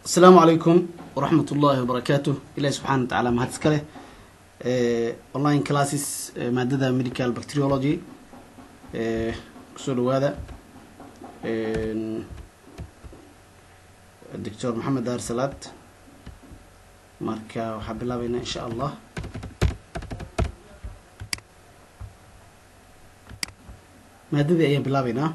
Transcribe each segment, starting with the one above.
asalaamu calaykum waraxmat ullaahi wabarakaatu ilahi subxana wa tacala mahad iska leh online classes maadada medical bacteriology kusoo dhawaada doctor maxamed daar salaad marka waxaa bilaabeynaa insha allah maadadii ayaan bilaabeynaa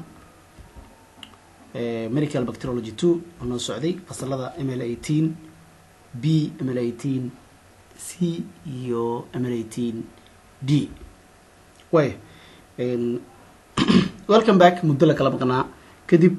medical bacteriology two oo noo socday fasalada m l eighteen b m l eighteen c iyo m l eighteen d way welcome back muddo la kala maqnaa kadib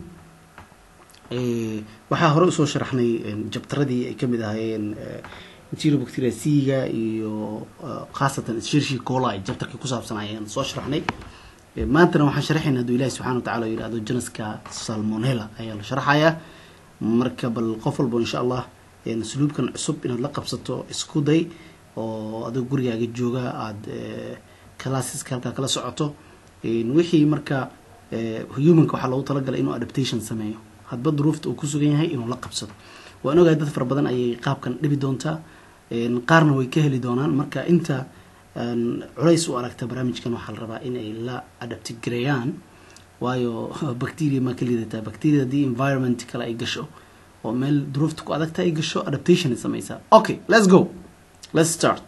waxaa hore usoo sharaxnay jabtaradii ay kamid ahaayeen interior bacteria c-ga iyo khaasatan shirshi cola jabtarkii kusaabsan ayaan soo sharaxnay maantana waxaan sharaxayna haduu ilahi subxana wa tacala yihahdo janaska salmonella ayaa la sharaxayaa marka bal qof walbo insha allah suluubkan cusub inaad la qabsato isku day oo adigo gurigaaga jooga aada classeska halkaa kala socoto wixii marka humanka waxaa loogu talagalay inuu adaptation sameeyo hadba duruufta uu kusugan yahay inuu la qabsado waan ogahay dad fara badan ayay qaabkan dhibi doontaa qaarna way ka heli doonaan marka inta culays u aragta barnaamijkan waxaa la rabaa in ay la adaptigareeyaan waayo bacteria maa ka liidataa bacteria haddii environment kale ay gasho oo meel duruufta ku adagta ay gasho adaptation ay sameysaa okay let's go let's start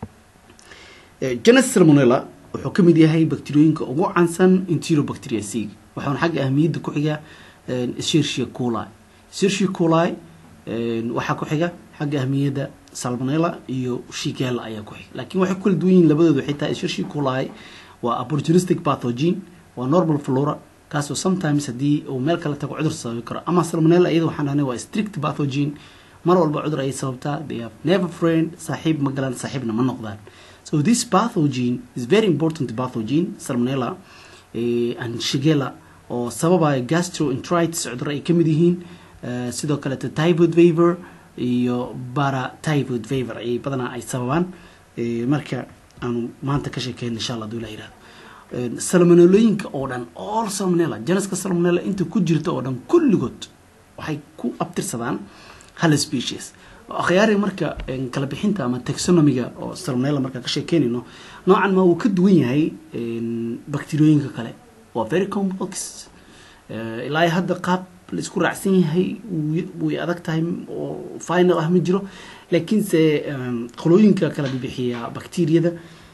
genus salmonella wuxuu ka mid yahay bacteriyooyinka ugu cansan interior bacteria c waxaana xagga ahmiyadda ku xiga shirshia coli shirshia coli waxaa ku xiga xagga ahmiyadda salmonella iyo shigella ayaa ku xiga laakiin waxay ku kala duwan yihin labadoodu xitaa shirshi coli waa opportunistic pathogen waa normal flora kaasoo sometimes haddii uu meel kale tago cudur sababi karo ama salmonella iyada waxaan dhahnay waa strict pathogen mar walba cudur ayay sababtaa they have never friend saaxiib ma galaan saaxiibna ma noqdaan so this pathogen is very important pathogen salmonella and shigella oo sababaya gastroenteritis cuduro ay kamid yihiin sidoo kaleeto typhoid fever iyo baratyphoid fever ayay badanaa ay sababaan marka aanu maanta ka sheekeyn insha allah haduu ilah yihahdo salmonellooyinka oo dhan all salmonella janaska salmonella inta ku jirta oo dhan kulligood waxay ku abtirsadaan hal species akhyaari marka kala bixinta ama taxonomiga oo salmonella markaa ka sheekeynayno noocan ma wuu ka duwan yahay bacteriyooyinka kale waa very complex ilaa hadda qaab la isku raacsan yahay way adag tahay oo final ah ma jiro laakiinse qolooyinka kala bibixiya bacteriyada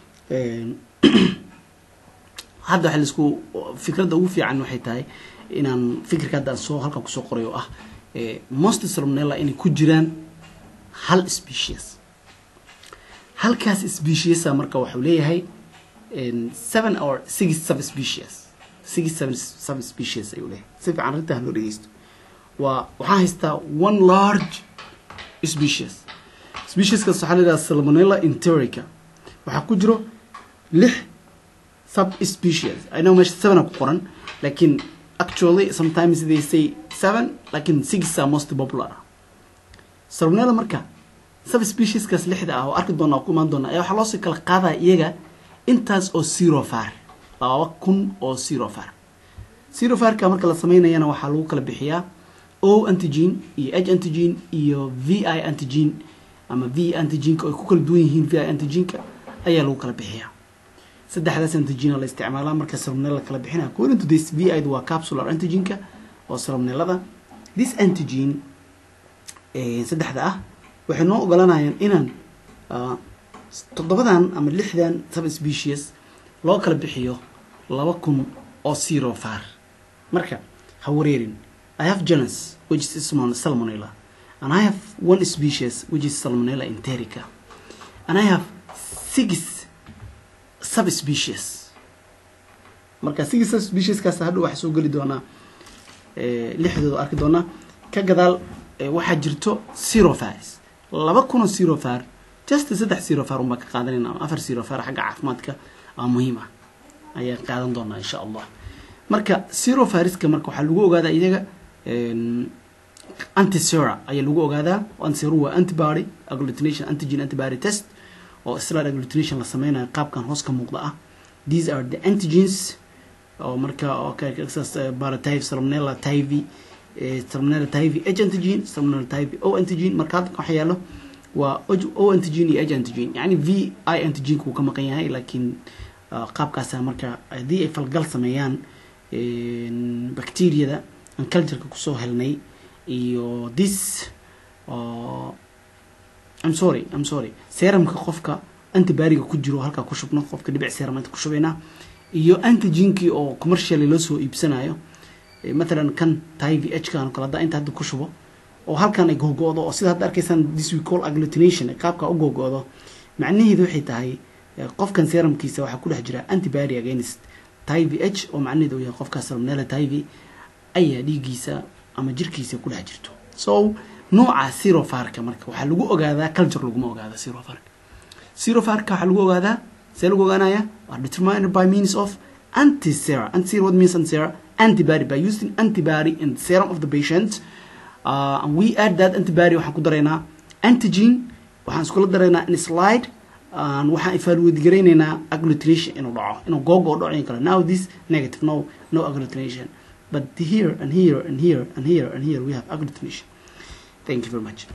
hadda waxa laisku fikradda ugu fiican waxay tahay inaan fikirka hadda aan soo halkan kusoo qoray oo ah most salmonella inay ku jiraan hal species halkaas speciesa marka waxuu leeyahay seven or six subspecies six seven subspecies ayuu leeyahay si fiican arrintaa loo dhegeysto waa waxaan haystaa one large species specieskaas waxaa la yidhaha salmonella interica waxaa ku jiro lix sub species i know meesha seven a ku qoran laakiin actually sometimes they say seven laakiin six are most popular salmonella marka sub specieskaas lixda ah oo arki doona oo ku imaan doona ayaa waxaa loosii kala qaadaya iyaga intaas oo zerofar laba kun oo zerofar zerofarka marka la sameynayana waxaa lagu kala bixiyaa o antigen iyo h antigen iyo v i antigen ama v antigenka ay ku kala duwan yihiin v i antigenka ayaa lagu kala bixiyaa saddexdaas antigena la isticmaalaa marka salmonella kala bixinaya according to this v i waa capsular antigenka oo salmonellada this antigen saddexda ah waxay noo ogolanayaan inaan toddobadan ama lixdan subspecies loo kala bixiyo laba kun oo zerofar marka ha wareerin i have genus which is salmonella and i have one species which is salmonella interica and i have six subspecies marka six subspecieskaas hadhow waxaa soo geli doonaa lixdooda arki doonaa ka gadaal waxaa jirto zerofars laba kunoo zerofar just saddex zerofar unbaa ka qaadanayna ama afar zerofar xagga caafimaadka aa muhiim ah ayaan qaadan doonaa insha allah marka zerofariska marka waxaa lagu ogaadaa iyaga antisera ayaa lagu ogaadaa antisera waa antibody agglutination antigen antibody test oo isla agglutination la sameynayo qaabkan hoos ka muuqda ah these are the antigens oo marka baratype salmonella tivy salmonella typhi h antigen salmonella typhi o antigen marka hadda waxa yaalo waa o antigen iyo h antigen yani v i antigenka wuu ka maqan yahay laakiin qaabkaasa marka haddii ay falgal sameeyaan bacteriada aan cultureka kusoo helnay iyo this I'm sorry I'm sorry serumka qofka antibariga ku jiro halkaa ku shubno qofka dhibic serum inta ku shubaynaa iyo antigenkii oo commercially loo soo iibsanayo mathalan kan tyv h kan kale hadda inta hadda ku shubo oo halkan ay googo-do oo sida hadda arkaysaan this we call agglutination qaabka u googo-do macnaheedu waxay tahay qofkan serumkiisa waxaa ku dhex jira antibody against tyv h oo macnaheedu yahay qofka salmonella tyv ayaa dhiiggiisa ama jirkiisa ku dhex jirto so nooca sirofarka marka waxaa lagu ogaadaa culture laguma ogaada sirofarka sirofarka waxaa lagu ogaadaa see lagu ogaanaya are determined by means of antisera antisera what means antisera antibody by using antibody in the serum of the patient uh, and we add that antibody waxaan ku daraynaa antigen waxaan iskula daraynaa in slide and waxaan evaluate garaynaynaa agglutination inuu dhaco inuu googo oo dhaco in kale now this negative no no agglutination but here and here and here and here and here we have agglutination thank you very much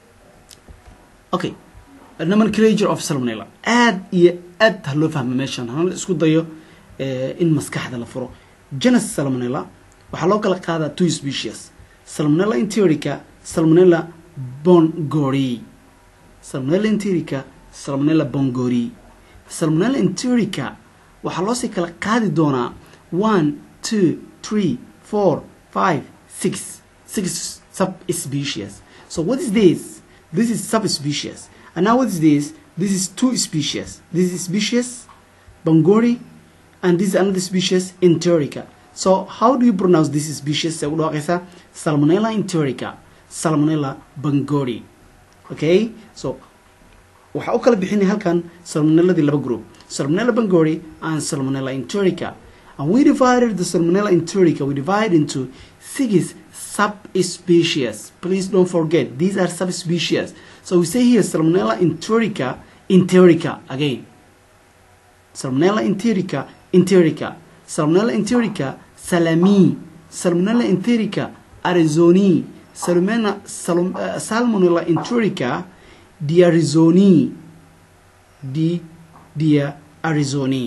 okay nomenclature of salmonella aad iyo aad ha loo fahmo meeshan hana isku dayo in maskaxda la furo genus salmonella waxaa loo kala qaadaa two species salmonella interica salmonella bongori salmonella interica salmonella bongori salmonella interica waxaa loosii kala qaadi doonaa one two three four five six six subspecies so what is this this is subspecies and now what is this this is two species this is species bongori and this is another species enterica so how do you pronounce this species say udhaqaysa salmonella enterica salmonella bongori okay so waxaa u kala bixinay halkan salmonelladii laba group salmonella bongori and salmonella enterica and we divided the salmonella enterica we divide into six subspecies please don't forget these are subspecies so we say here salmonella enterica enterica again salmonella enterica enterica salmonella enterica salami salmonella enterica arizoni salmonella salom, uh, salmonella enterica diarizoni di dia arizoni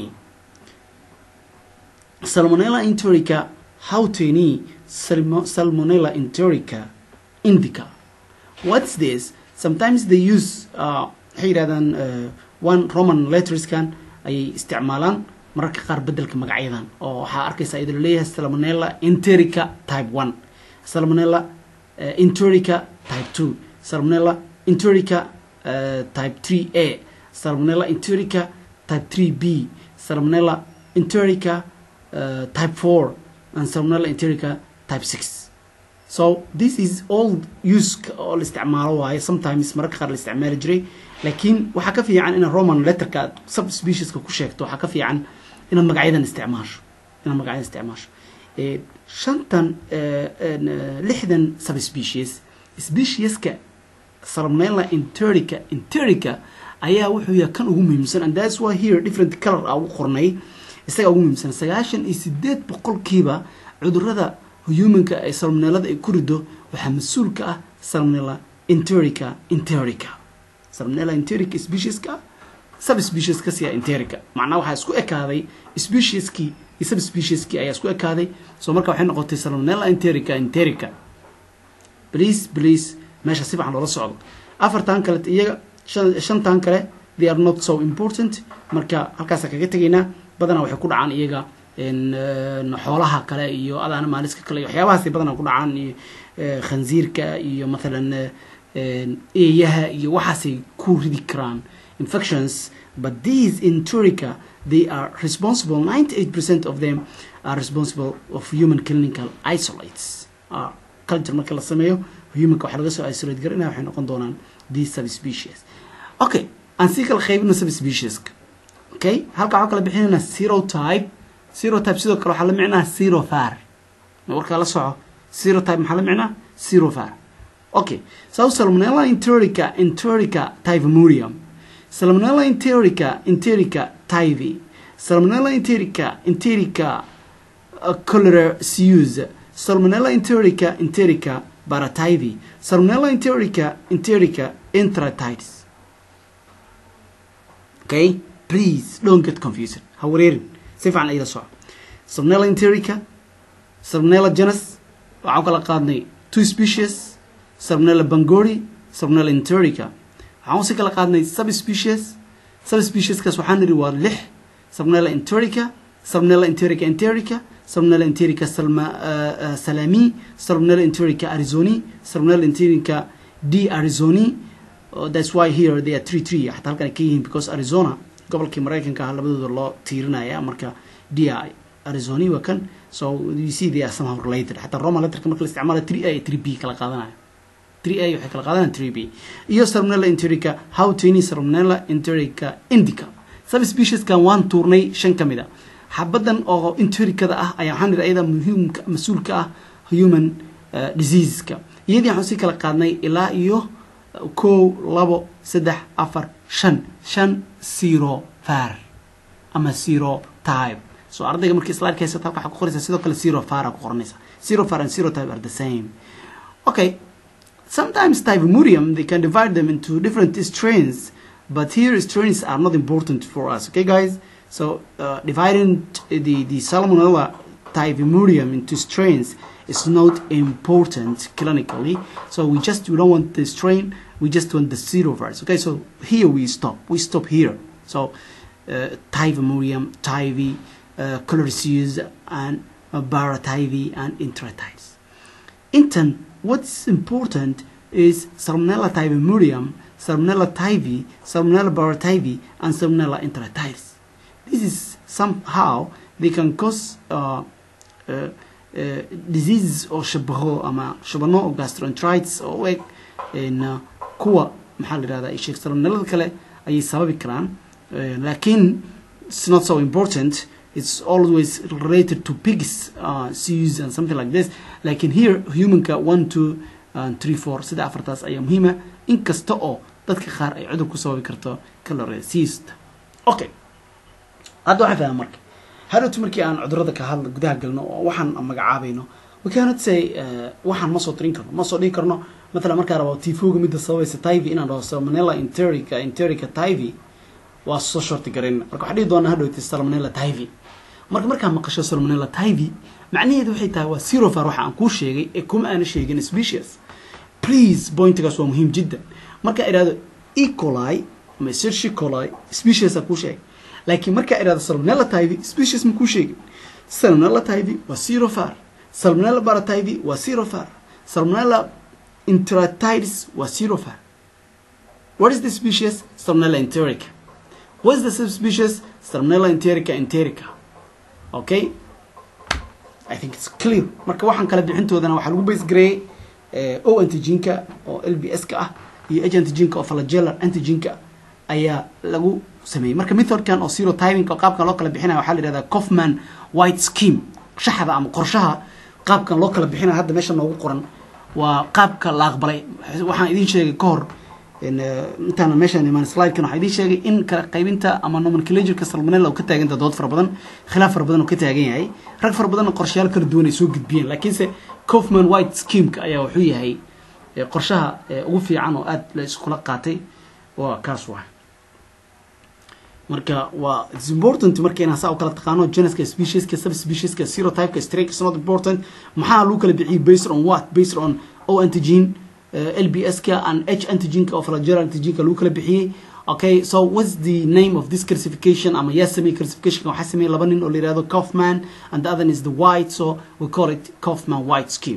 salmonella enterica hauteni salmonella enterica indica what's this sometimes they use uh, waxay yidhahdaan uh, one roman letterskan ayay isticmaalaan mararka qaar bedelka magacyadan oo waxaa arkaysa idin leeyahay salmonella enterica type one salmonella uh, enterica type two salmonella enterica uh, type three a salmonella enterica type three b salmonella enterica uh, type four and salmonella enterica type six so this is all use oo la isticmaalo waaye sometimes mararka qaar la isticmaali jiray laakiin waxaa ka fiican inaad roman letterka aad subspecieska ku sheegto waxaa ka fiican inaad magacyadan isticmaasho inaad magacyadan isticmaasho shantan lixdan subspecies specieska salmonella enterica enterica ayaa wuxuu yahay kan ugu muhiimsan and that's why here different color aa ugu qornay isagaa ugu muhiimsan sagaashan iyo sideed boqolkiiba cudurada humanka ee salmonellada ay ku rido waxaa mas-uul ka ah salmonella enterica enterica salmonella enterica specieska subspecies ka siya enterica macnaha waxaa isku ekaaday specieskii iyo subspecieskii ayaa isku ekaaday so marka waxay noqotay salmonella enterica enterica please please meesha si fiican loola socdo afartan kale iyaga shantan kale they are not so important marka halkaasa kaga tegaynaa badanaa waxay ku dhacaan iyaga xoolaha kale iyo adaana maaliska kale iyo waxyaabahaasay badanaa ku dhacaan iyo khansiirka iyo mathalan eeyaha iyo waxaasay ku ridi karaan infections but these enterica they are responsible 98% of them are responsible of human clinical isolates uh, culture marka la sameeyo humanka waxaa laga soo isolate garanaya waxay noqon doonaan these subspecies okay aan sii kala qaybino subspecieska okay halka waxaa kala bixinayna serotype serotype sidoo kale waxaa la micnaa serofar warkaa la soco serotype maxaa la micnaa serofar okay so salmonella enterica enterica typhimurium salmonella enterica enterica typhi salmonella enterica enterica uh, cholera seus salmonella enterica enterica barativi salmonella enterica enterica enteratitis okay please don't get confused ha wareerin si fiican ila soco salmonella enterica salmonella genus waxaan kala qaadnay two species salmonella bangori salmonella enterica waxaan si kala qaadnay subspecies subspecieskaas waxaan nidhi waa lix salmonella enterica salmonella enterica enterica salmonella enterica salma uh, uh, salami salmonella enterica arizoni salmonella enterica d arizoni uh, that's why here they are three three xataa halkan ay ka yihiin because arizona gobolkii maraykanka ah labadooda loo tiirinaya marka d arizoni waa kan so you see they are somehow related xataa roman letterka marka la isticmaala three a three b kala qaadanayo three a waxay kala qaadanayaan three b iyo salmonella enterica howtini salmonella enterica indica subspecieskan waan tuurnay shan ka mid a xabadan oo entericada ah ayaa waxaan nidhi ayada muhiimka mas-uulka ah human uh, diseaseska iyadii waxaan sii kala qaadnay ilaa iyo kow labo saddex afar shan shan zero far ama zero type so ardayga markii slaidka haysata halka waxaa ku qoraysa sidoo kale zero far ku qoranaysa zero far and zero type are the same okay sometimes typimurium they can divide them into different strains but here strains are not important for us okay guys so uh, dividing the the salmonella typimurium into strains is not important clinically so we just we don't want the strain we just want the serovirus okay so here we stop we stop here so uh, typimurium tyvi uh, chlorisius and uh, barativi and enteritis intan what's important is salmonella typimurium salmonella tyvi salmonella barativi and salmonella enteritis this is somehow they can cause uh, uh, uh, diseases oo shabaho ama shabano oo gastroenteritis oo u eg n kuwa maxaa la yihahda sheekh salmonellada kale ayay sababi karaan lakin it's not so important it's always related to pigs uh, seas and something like this lakin here humanka one two and three four sida afartaas ayaa muhiima inkasta oo dadka qaar ay cudur ku sababi karto caloresiist okay hadda waxaan fahma marka hadhowta markii aan cudurada ka hadla gudaha galno oo waxaan magacaabayno we cannot say waxaan ma soo tirin karno ma soo dhigi karno mathalan markaa rabo tifoga midda sababaysa tivy inaan dhaho salmonella enterica enterica tivy waa soo shorti garayn marka waxaa dhihi doonaa hadhowta salmonella tivy marka markaa maqasho salmonella tivy macnaheedu waxay tahay waa sirofar waxa aan kuu sheegay ee kuma aana sheegin species please pointigaas waa muhiim jiddan markaa idhahdo ecoli ama sershi coli speciesa kuu sheegay laakiin markaa idhahdo salmonella tivy species ma kuu sheegin salmonella tivy waa sirofar salmonella barativy waa sirofar salmonella enteritis waa sirofar what is the species salmonella enterica what is the subspecies salmonella enterica enterica okay i think it's clear marka waxaan kala bixintoodana waxaa lagu base gareeyey o antigenka oo l b s ka ah iyo h antigenka oo flagellar antigenka ayaa lagu sameeyey marka methodkan oo zero timing oo qaabkan loo kala bixinaya waxaa la yihahdaa coffman white scheme shaxda ama qorshaha qaabkan loo kala bixinaya hadda meesha noogu qoran waa qaabka la aqbalay waxaan idin sheegay ka hor intaana meeshaan imaan slidekan waxaa idin sheegay in kala qaybinta ama nomenclatureka salmonella uu ka taaganta dood fara badan khilaaf fara badan uu ka taagan yahay rag fara badanna qorshayaal kala duwan ay soo gudbiyeen laakiinse coffman white schemeka ayaa wuxuu yahay qorshaha ugu fiican oo aada la iskula qaatay waa kaas waay marka waa it's important marka inaan saa u kala taqaano geneska specieska subspecieska serotypeka strake is not important maxaa lagu kala bixiyay based on what based on o antigen uh, lbs ka and h antigenka oo flagellar antigenka lagu kala bixiyey okay so what's the name of this classification ama yaa sameeyey classification waxaa sameeyey laba nin oo la yihahdo kaufman and the other is the white so we call it kaufman white scheme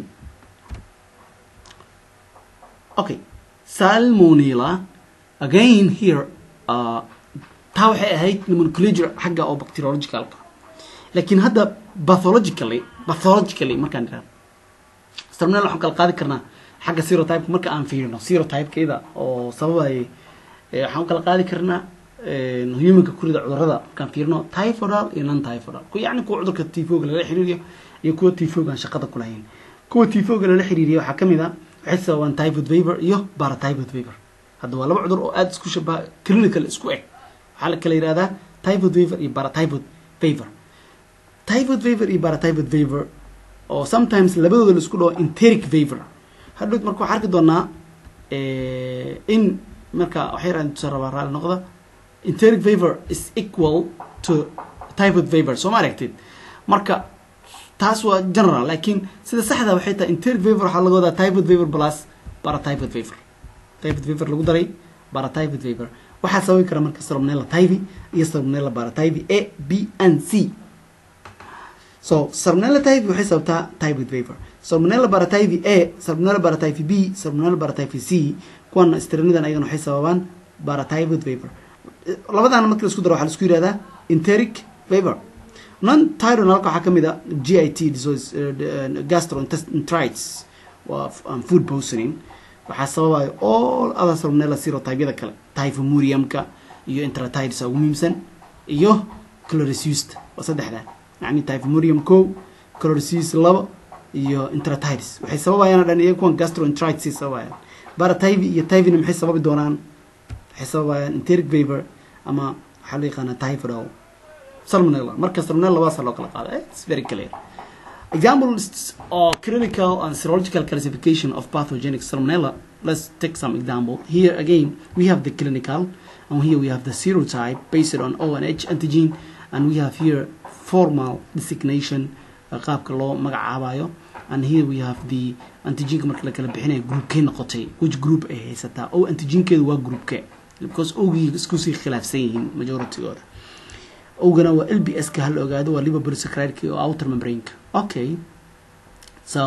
okay salmonella again here uh, taa waxay ahayd nomenclature xagga oo bacteriologicalka laakiin hadda pathologically pathologically markaan idhahdo salmonella waxaan kala qaadi karnaa xagga serotypeka marka aan fiirino serotypekayda oo sababayay waxaan kala qaadi karnaa humanka kurida cudurada markaan fiirino typhodal iyo non typhodal ku yacni kuwa cudurka tifoga lala xiriiriyo iyo kuwa tifoga aan shaqada ku lahayn kuwa tifoga lala xiriiriyo waxaa kamid a waxay sababaan typhoid fever iyo paratyphoid fever hadda waa laba cudur oo aada isku shabaha clinical isku eg waxaa la kala yihahdaa typhoid fever iyo paratyphoid fever typhoid fever iyo paratyphoid fever oo sometimes labadooda la isku dhaho enteric favor hadhowt marka waxaa arki doonaa in marka waxay raadin tusa rabaa raali noqda enteric favor is equal to typhoid favor soo ma aragtid marka taas waa general laakiin sida saxda waxay tahay enteric favor waxaa laga wadaa typhoid favor plus paratyphoid favor typhoid favor lagu daray paratyphoid favor waxaa sababi kara marka salmonella typhi iyo salmonella paratyphi a b and c so salmonella typhi waxay sababtaa typhoid favor salmonella paratyphi a salmonella paratyphi b salmonella paratyphi c kuwan stranidan ayagana waxay sababaan paratyphoid favor labadaana marka la isku daro waxaa la isku yihahdaa enteric favor non tyronalka waxaa kamid a g i t disease gastroenteritis waa food poisoning waxaa sababayo all other salmonella serotypyada kale typhimuriumka iyo enteratitis ugu muhiimsan iyo chlorisusta waa saddexdaa yani typhimurium ko chlorisus laba iyo enteratitis waxay sababayaan dhan iyo kuwan gastroenteritis sababayaan paratyphi iyo typhina maxay sababi doonaan waxay sababayaan enteric favor ama waxaa loo yaqaana typhoidal salmonella marka salmonella labadaasa loo kala qaada it's very clear examples of clinical and serological classification of pathogenic salmonella let's take some example here again we have the clinical and here we have the serotype based on ONH antigen and we have here formal designation qaabka loo magacaabayo and here we have the antigenka marka la kala bixinayo groupkee noqotay which group ay haysataa o antigenkeedu waa groupke because ogii iskusii khilaafsan yihiin majoritygooda ogana waa l b s ka hala ogaado waa liverpolisacridka oo outer membraneka okay so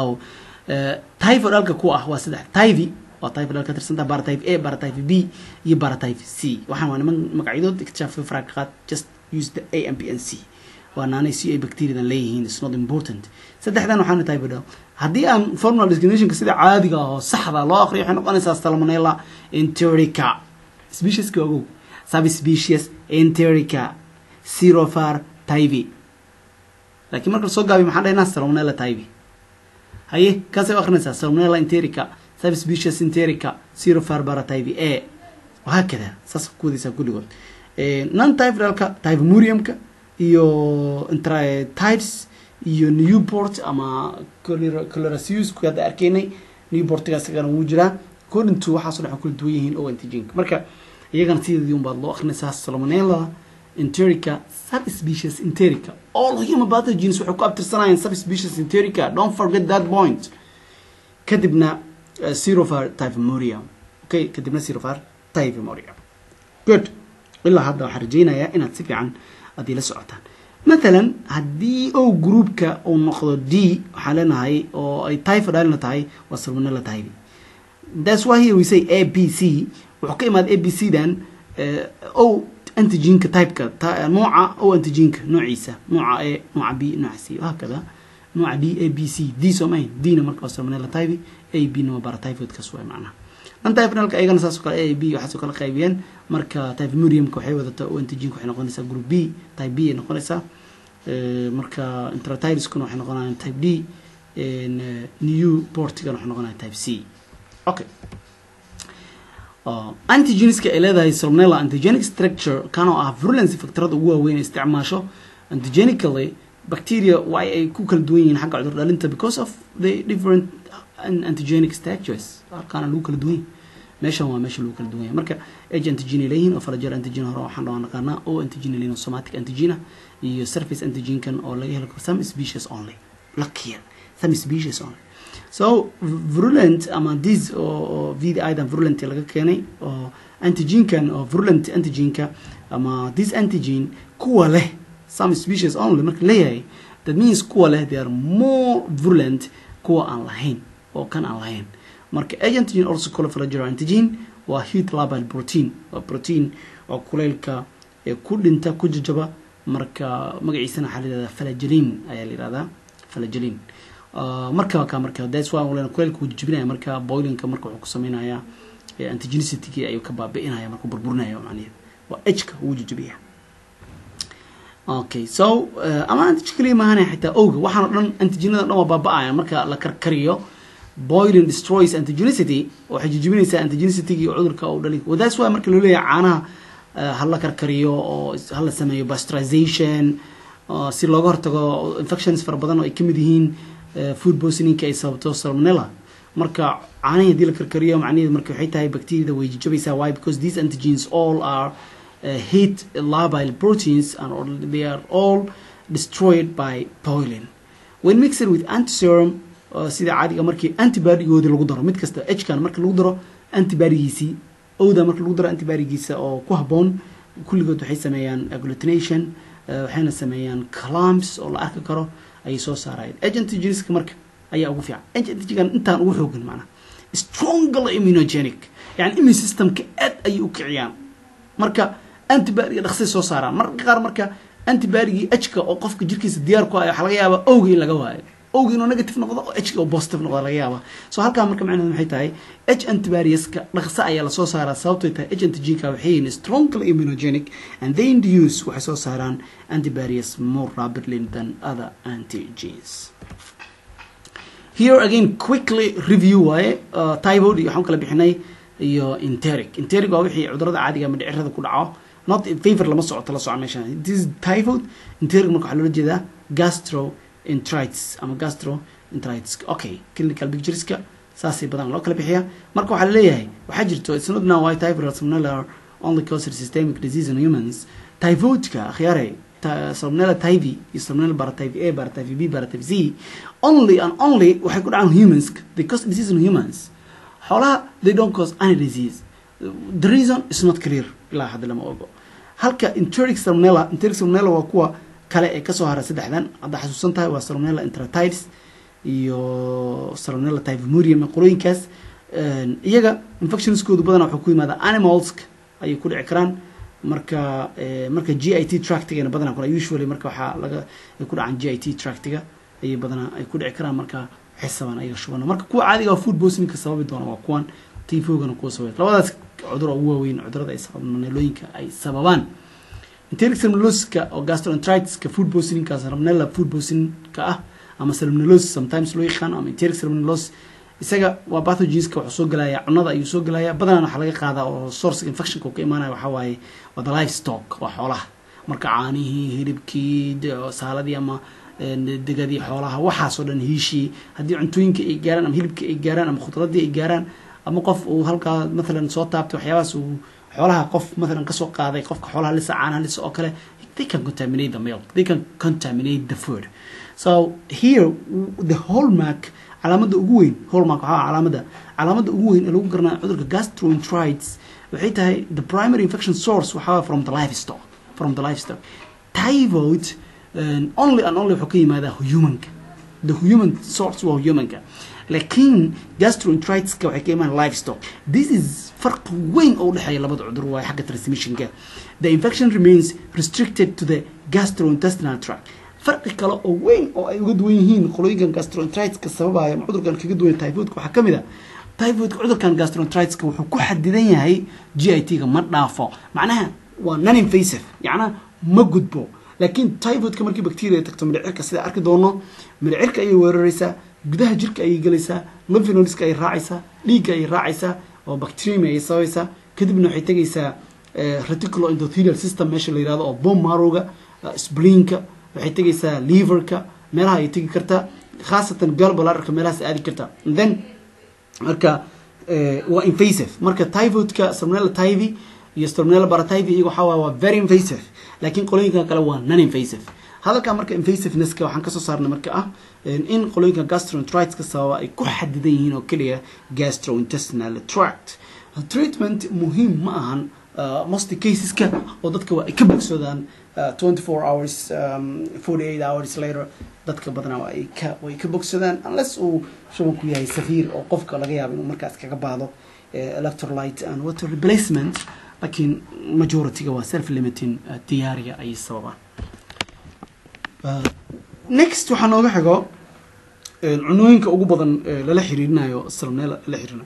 typhoid alka ku ah waa saddex typhi waa typhoid alka tirsanta paratyphe a paratyphe b iyo paratyphe c waxaan waa niman magacyadood iktishaaf faraqa qaad just use the a and b and c waa naanay c a bacteriadan leeyihiin it's not important saddexdan waxaana typhoid haddii aan formal discriminationka sida caadiga ah oo saxda loo aqriyo waxay noqonaysaa salmonella enterica specieska ogow subspecies enterica sirofar typhi laakiin marka lasoo gaabiyo maxaan dhahnaa salmonella typhi haye kaasay u akrinaysaa salmonella enterica subspecies enterica sirofar paratyphi a wahaakada saas ku wadaysaa kulligood non typhidalka typhimuriumka iyo intratides iyo newport ama chlorasius ku hadda arkaynay newportgaas igana wuu jiraa according to waxaaso dhan kula duwan yihiin o antigenka marka iyagana sideedii un baad loo akrinaysaa salmonella enterica subspecies enterica all human pathogens waxay ku abtirsanayaan subspecies enterica don't forget that point kadibna uh, serovar typhimurium okay kadibna serovar typhimurium good ilaa hadda waxaan rajaynayaa inaad si fiican aad ila socotaan mathalan haddii o groupka uu noqdo d waxaan leenahay oo ay typhoid alina tahay waa salmonella typhi that's why here we say a b c wuxuu ka imaada a b c dan o antigenka typeka nooca o antigenka noociisa nooca a nooca b nooca c hakada nooca d a b c d soo mahayn dna marka waa salmonella typhi a b na waa paratyphoidkaas waa macnaha non typhidalka ayagana saasoo kale a b waxaasoo kale qaybiyeen marka typhimuriumka waxay wadataa o antigenka waxay noqonaysaa group b type b ay noqonaysaa marka intratidiskuna waxay noqonayaan type d new portigana waxay noqonayaan type c okay antigenska ay leedahay salmonella antigenic structure kanoo ah virulency factorada ugu waaweyn ay isticmaasho antigenically bacteria waa ay ku kala duwan yihiin xagga cudur dhalinta because of the different antigenic structures halkaana lagu kala duwan yahay meeshan waa meesha lagu kala duwan yahay marka age antigen ay leeyihiin oo falajar antigen hore waxaan dhawaan naqaanaa o antigen leeyihin somatic antigena iyo surface antigenkan oo laga helo some species only lucky some species only so virulent ama dis oo vd idan virulent laga keenay oo antigenkan oo virulent antigenka ama this antigen kuwa leh some species only marka leeyahay that means kuwa leh they are more virulent kuwa aan lahayn oo kan aan lahayn marka age antigen also called flagellum antigen waa heat labile protein waa protein oo kuleylka ee ku dhinta ku jajaba marka magaciisana waxaa la yihahdaa flagellin ayaa la yihahdaa flagellin marka ka marka that's why wala kuleylka uu jibinaya marka boilingka marka wuxuu ku sameynaya antigenicity ayuu ka baabi'inaya marka burburinaya macnaheedu waa ejka uu jijibaya okay so ama antigen kaliya maahane xitaa owga waxaan oo dhan antigenada dhan waa baaba'aya marka la karkariyo boiling destroys antigenicity waxay jijibinaysaa antigenicity iyo cudurka uu dhali that's why marka loo leeyahay caanaha hala karkariyo oo hala sameeyo pasteurization si looga hortago infections fara badan oo ay kamid yihiin food poisoninka ay sababto salmonella marka caanihii hadii la karkariyo macnaheedu marka waxay tahay bacteriada way jabaysaa why because these antigens all are uh, heat labile proteins and all, they are all destroyed by boiling when mixed with antiserum uh, sida caadiga markii antibodygoodi lagu daro mid kasta hkan marka lagu daro antibodygiisii owda marka lagu daro antibodygiisa oo ku haboon kulligood waxay sameeyaan agglutination waxayna sameeyaan clumps oo la arki karo ayay soo saarayeen agentigenska marka ayaa ugu fiican agentigan intaan ugu xoogan macnaha stronger immunogenic yani immune systemka aad ayay u kiciyaan marka antibodyga dhaqsay soo saaraan marka qaar marka antibodygii hka oo qofka jirkiisa diyaar ku ayo waxaa laga yaabaa owga in laga waayo owga inuu negative noqdo oo hka oo positive noqdo laga yaaba so halkaa marka macnaheedu maxay tahay h antibodieska dhaqso ayaa lasoo saaraa sababtay tahay h antigenka waxay yihiin strongly immunogenic and they induce waxay soo saaraan antibodies more rapidly than other antigens here again quickly review waaye uh, typhoid iyo waxaan kala bixinay iyo enteric enteric waa wixii cudurada caadiga ama dhicirada ku dhaco not favor lama socoto la soco meeshaan this is typhoid enteric marka waxaa loola jeedaa gastroenteritis ama gastroenteritis okay clinical pictureska saasay badan loo kala bixiya marka waxaa laleeyahay waxaa jirto it's not now why typhoid salmonella only causes systemic disease in humans typhoidka akhyaare salmonella typhi iyo salmonella paratyphi A paratyphi B paratyphi C only and only waxay ku dhacaan humans they cause disease in humans xoolaha they don't cause any disease the reason is not clear ilaa hadda lama ogo halka enteric salmonella enteric salmonella waa kuwa kale ee kasoo hara saddexdan hadda xasuusan tahay waa salmonella enteritis iyo salmonella typhimurium qolooyinkaas iyaga infectionskoodu badanaa wuxuu ku yimaada animals ayay ku dhici karaan marka marka g i t tractigana badanaa kuna usually marka waxaa laga ay ku dhacaan g i t tractiga ayay badanaa ay ku dhici karaan marka xisabaan ayaga shubana marka kuwa caadiga food poisoninka sababi doona waa kuwan tifogana kuwa sababay labadaas cudur ugu waaweyn cudurada ay salmonellooyinka ay sababaan enteric salmonelloska oo gastroenteritiska food poisoninka salmonella food poisoninka ah ama salmonellosis sometimes loo yaqaan ama enteric salmonellosis isaga waa pathogenska wuxuu soo gelaya cunada ayuu soo gelaya badanaan waxaa laga qaadaa oo source infectionka uu ka imaanaya waxaa waaye waa the life stock waa xoolaha marka caanihii hilibkii saaladii ama degadii xoolaha waxaasoo dhan hiishii haddii cuntooyinka ay gaaraan ama hilibka ay gaaraan ama khudradii ay gaaraan ama qof uu halkaa mathalan soo taabtay waxyaabahaas uu xoolaha qof mathalan kasoo qaaday qofka xoolaha lisa caanaha lisa oo kale they can contaminate the milk they can contaminate the food so here the hallmark calaamada ugu weyn hallmark waxaa calaamada calaamada ugu weyn ee lagu garanaya cudurka gastroenteritis waxay tahay the primary infection source waxaa from the livestock from the livestock typhoid um, only and only wuxuu ka yimaadaa humanka the human source waa humanka laakiin gastroenteritiska waxay ka imaan livestock this is farqi weyn oo udhexeeya labada cudur waaye xagga transmissionka the infection remains restricted to the gastrointestinal tract farqi kale oo weyn oo ay uga duwan yihiin qolooyinkan gastroenteritiska sababaya ama cudurkan kaga duwan typhoidka waxaa ka mid a typhoidka cudurkan gastroenteritiska wuxuu ku xadidan yahay g i t-ga ma dhaafo macnaha waa non invasive yacnaa ma gudbo laakiin typhoidka markii bacteria tagto midhicirka sida arki doono midhicirka ayay weeraraysaa gudaha jirka ayay gelaysaa lymphnodiska ayay raacaysaa dhiigga ayay raacaysaa oo bacterium ayay sabaysaa kadibna waxay tegaysaa reticulo endothelial system meesha la yirahdo oo bone marrowga spleenka waxay tegaysaa liverka meelaha ay tegi kartaa khaasatan galbalarka meelahaas aadi kartaa then marka waa invasive marka typhoidka salmonella typhi iyo salmonella paratyphi iyaga waxaa waa very invasive laakiin qolooyinka kale waa non invasive hadalka marka invasivenesska waxaan kasoo saarnay marka ah in qolooyinka gastroenteritiska sababa ay ku xadidan yihiin oo keliya gastrointestinal tract treatment muhiim ma ahan most caseska oo dadka waa ay ka bogsoodaan twenty four hours forty eight hours later dadka badanaa waa ay ka way ka bogsadaan unless uu shubanku yahay safiir oo qofka laga yaabo inuu markaas kaga baahdo electrolyte and water replacement laakiin majorityga waa self limiting diyaariga ayay sababaan next waxaa nooga xigo cunooyinka ugu badan lala xiriirinayo salmonella lala xiriirinayo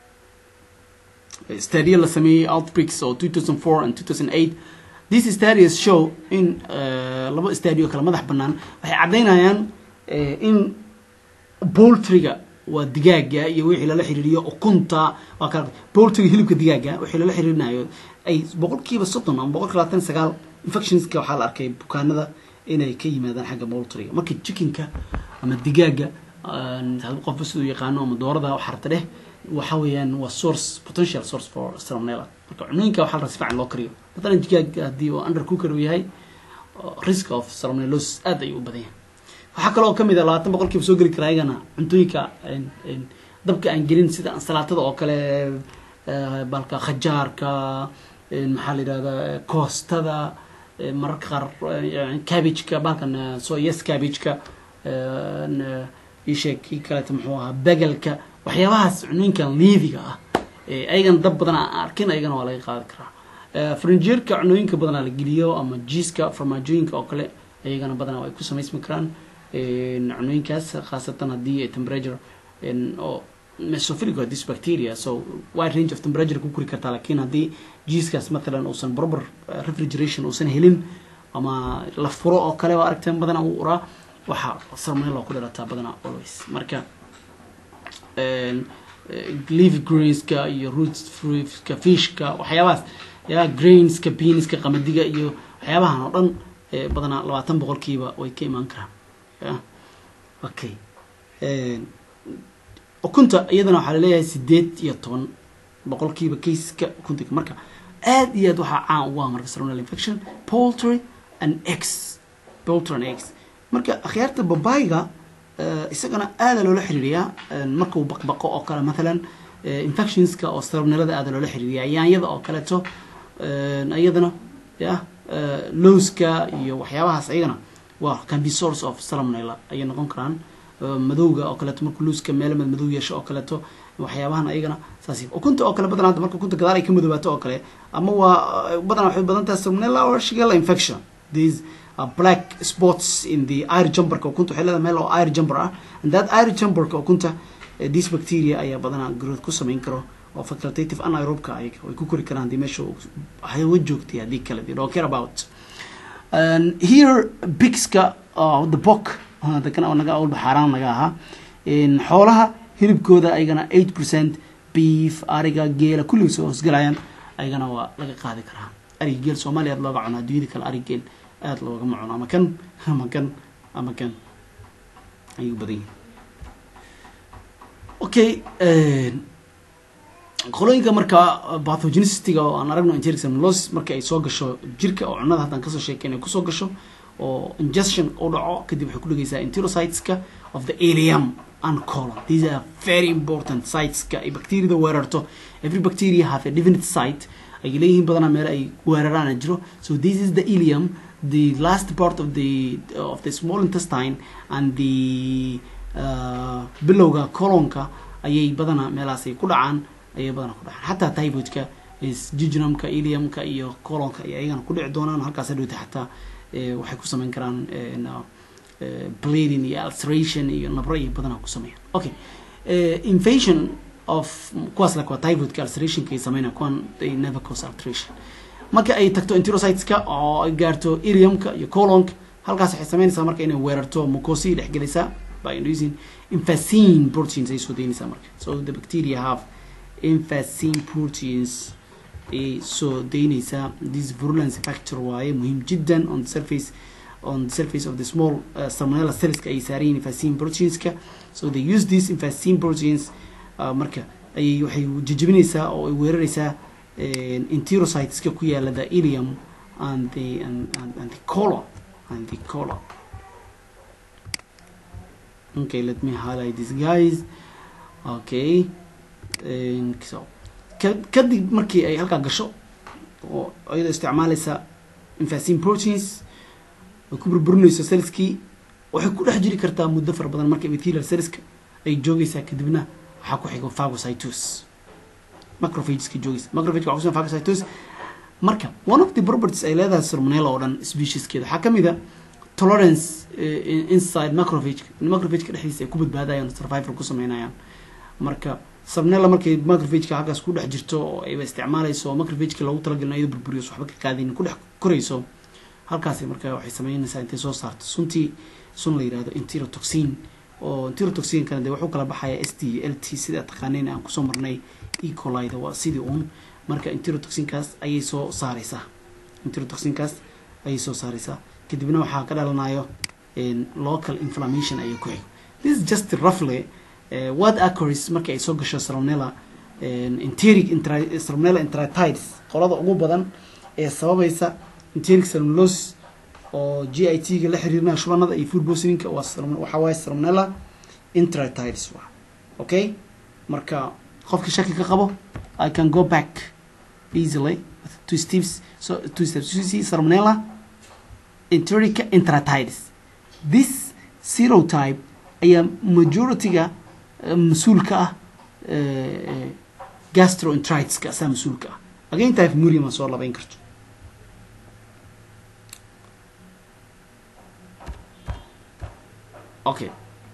stadia la sameeyey outbreaks oo two thousand four and two thousand eight these stadias show in laba stadio kale madax banaan waxay caddaynayaan in poultryga waa digaaga iyo wixii lala xiriiriyo ukunta waa kala poultryga hilibka digaaga wixii lala xiriirinayo ay boqolkiiba soddon ama boqolkiiba labaatan sagaal infectionska waxaa la arkay bukaanada inay ka yimaadaan xagga poultryga marka chickenka ama digaaga hal qofba siduu yaqaano ama doorada xarta dheh waxa weeyaan waa source potential source for salmonella marka cunooyinka waxaa la si fiican loo kariyo matalan digaag haddii uu under cooker uu yahay risk of salmonellosis aad ayuu u badan yahay waxaa kaloo kamid a labaatan boqolkiiba soo geli karaa ayagana cuntooyinka dabka aan gelin sida ansalaatada oo kale balka khajaarka maxaa la yidhahdaa koostada mararka qaar cabageka balkan soyas cabageka isheeg kii kaleeta muxuu ahaa begelka waxyaabahaas cunooyinkan liidiga ah ayagana dab badan aan arkin ayagana waa laga qaadi karaa frinjeerka cunooyinka badanaa la geliyo ama jiiska farmaajooyinka oo kale ayagana badanaa ay ku samaysmi karaan cunooyinkaas khaasatan haddii ay temperature oo mesophilic waa this bacteria so wide range of temperature ku kori kartaa lakin haddii jiiskaas mathalan uusan proper refrigeration uusan helin ama la furo oo kale waa aragteen badanaa uu uraa waxaa salmonella ku dhalataa badanaa always marka leafy greenska iyo root fruitska fishka waxyaabahaas ya grainska beanska qamadiga iyo waxyaabahan oo dhan badanaa labaatan boqolkiiba way ka imaan karaan ya okay ukunta iyadana waxaa laleeyahay sideed iyo toban boqolkiiba caseska ukunta marka aad iyo aad waxaa caan ugu ah marka salmonella infection poultry and eggs poultry and eggs marka akhyaarta babayga isagana aada loola xiriiriyaa markuu baqbaqo oo kale mathalan infectionska oo salmonellada aada loola xiriiriyaa yaanyada oo kaleeto iyadana ya lowska iyo waxyaabahaas iyagana waa can be source of salmonella ayay noqon karaan madowga oo kaleeto markuu lowska meelo mad madow yeesho oo kaleeto waxyaabahan ayagana saas ukunta oo kale badanaa hadda marka ukunta gadaal ay ka madoobato oo kale ama waa badanaa waxay badan tahay salmonella or shigella infection these uh, black spots in the air jumperka ukunta waxay leedahay meel oo air jumper ah and that air jumperka ukunta uh, this bacteria ayaa badanaa growth ku samayn karo oo facultative anaerobka ayaga way ku kori karaan haddii meesha hawa joogtay haddii kale they don't care about and here bigska uh, the bock dadkan naga awlba xaaraan naga ahaa xoolaha hilibkooda ayagana eight percent beef ariga geela kulliga soo hoosgalayaan ayagana waa laga qaadi karaa ariga geel soomaaliya aad looga cuno adduunyada kale ari geel aada loogama cuno ama kan ama kan ama kan ayuu badan yihin okay qolooyinka marka pathogenicity-ga oo aan aragno enteric salmonellosis marka ay soo gasho jirka oo cunada haddaan kasoo sheekay inay kusoo gasho oo ingestion u dhaco kadib waxay ku dhegeysaa enterocyteska of the alium and colon these are very important siteska ay bacteriada weerarto every bacteria have a definite site ay leeyihiin badanaa meel ay weeraraana jiro so this is the ilium the last part of the of the small intestine and the uh, bilowga colonka ayay badanaa meelaas ay ku dhacaan ayay badanaa ku dhacaan xataa typhoidka jejunumka iliumka iyo colonka ay ayagana ku dhici doonaan halkaas hadhowta xataa waxay ku sameyn karaan bleeding iyo ulceration iyo nabro iyo badanaa ku sameeyaan okay invasion of kuwaas lak waa typhoidka ulcerationka ay sameynaa kuwan they never cause ulceration marka ay tagto enterocyteska oo ay gaarto iliumka iyo colonka halkaas waxay sameynaysaa marka inay weerarto mucosi dhexgelaysaa by using infacine proteins ay soo daynaysaa marka so the bacteria have infacine proteins ay soo daynaysaa this virulence factor waaye muhiim jiddan on the surface on the surface of the small uh, salmonella cellska ay saarayiin infacine proteinska so they use these infacine proteins uh, marka ayay waxay jejebinaysaa oo ay weeraraysaa enterocyteska ku yaala the ilium and the and, and, and the colon and the colon okay let me highlight this guys okay and so kadib markii ay halkaa gasho oo iyadoo isticmaalaysa infacine proteins ay ku burburinayso cellskii waxay ku dhex jiri kartaa muddo fara badan marka epithelial cellska ay joogaysaa kadibna waxaa ku xigo phagocytosis macrophageska joogaysa macrophage waxaa kusugan phagocytosis marka one of the properties ay leedahay salmonella oo dhan specieskeeda waxaa kamid a tolerance inside macrophage macrophageka dhexdiisa ay ku badbaadayaan survival ku sameynayaan marka salmonella markay macrophageka halkaas ku dhex jirto oo ayba isticmaalayso oo macrophageka loogu talagalin iyadoo burburiyo waxba ka qaadin ku dhex korayso halkaasi marka waxay sameynaysaa intay soo saarto suntii sun la yihahdo enterotoxin oo enterotoxinkana dee wuxuu kala baxaya s t l t sida taqaanayn aan kusoo marnay ecolida waa sidii uun marka enterotoxinkaas ayay soo saareysaa enterotoxinkaas ayay soo saareysaa kadibna waxaa ka dhalanayo local inflammation ayay ku xigo this is just roughly uh, what occurs marka ay soo gasho salmonella enteric intra- salmonella enteritis qolada ugu badan ee sababaysa enteric salmonellosis oo g i t ga la xiriirinaya shubanada iyo food poisoninka waa salmon- waxaa waaye salmonella enteritis waa okay marka qofka shaki ka qabo i can go back easily with two steps so two steps you see salmonella enterica enteritis this serotype ayaa majority-ga eh, mas-uulka ah eh, gastroenteritiska asaa mas-uulka ah again type murium soo labayn karto okay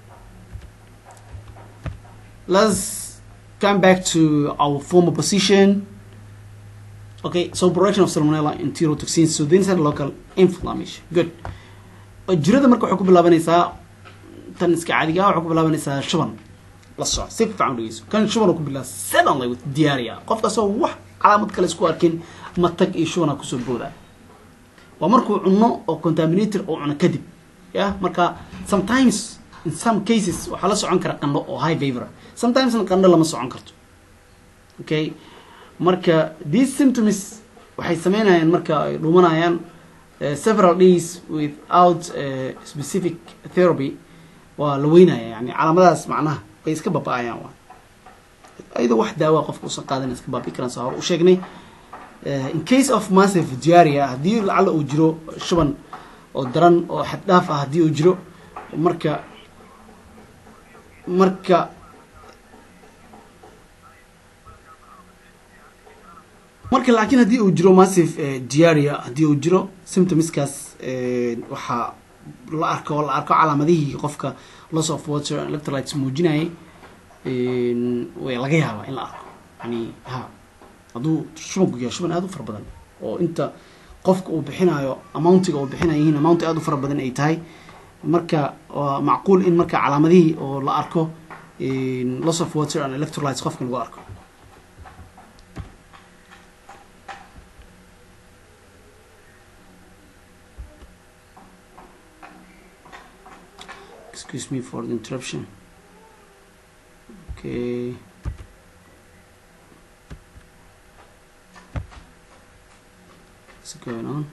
let's come back to our former position okay so production of salmonella enterotoxins so then local inflammation good jirada marka waxay ku bilaabanaysaa tan iska caadiga ah waxay ku bilaabanaysaa shuban la soco si fiican u dhegeyso kan shuban uu ku bilaaba suddenly with diarrhea qofkaasoo wax calaamad kale isku arkin matag iyo shubana kusoo booda waa markuu cuno oo contaminator oo cuno kadib ya marka sometimes in some cases waxaa la socon kara qandho oo high fever sometimes qandho lama socon karto okay marka these symptoms waxay sameynayaan marka ay dhumanayaan uh, several days without uh, specific therapy waa la weynaya yani calaamadahaas macnaha way iska baba'ayaan waa ayadoo wax daawa qofka usan qaadan iska baabi karaan soo hor u sheegnay Uh, in case of massive diarrhea haddii lacala uu jiro shuban oo daran oo xad dhaaf ah haddii uu jiro marka marka marka laakiin haddii uu jiro massive eh, diarrhea haddii uu jiro symptomskaas eh, waxaa la arko la arko calaamadihii qofka loss of water and electrolytes muujinayay way laga yaabaa in la arko yani ha hadduu shubanku yahay shuban aada u fara badan oo inta qofka uu bixinayo amountiga uu bixinayihiin amount aada u fara badan ay tahay marka waa macquul in marka calaamadihii oo la arko loss of water and electrolytes qofka lagu arko excuse me for the interruption okay what's going on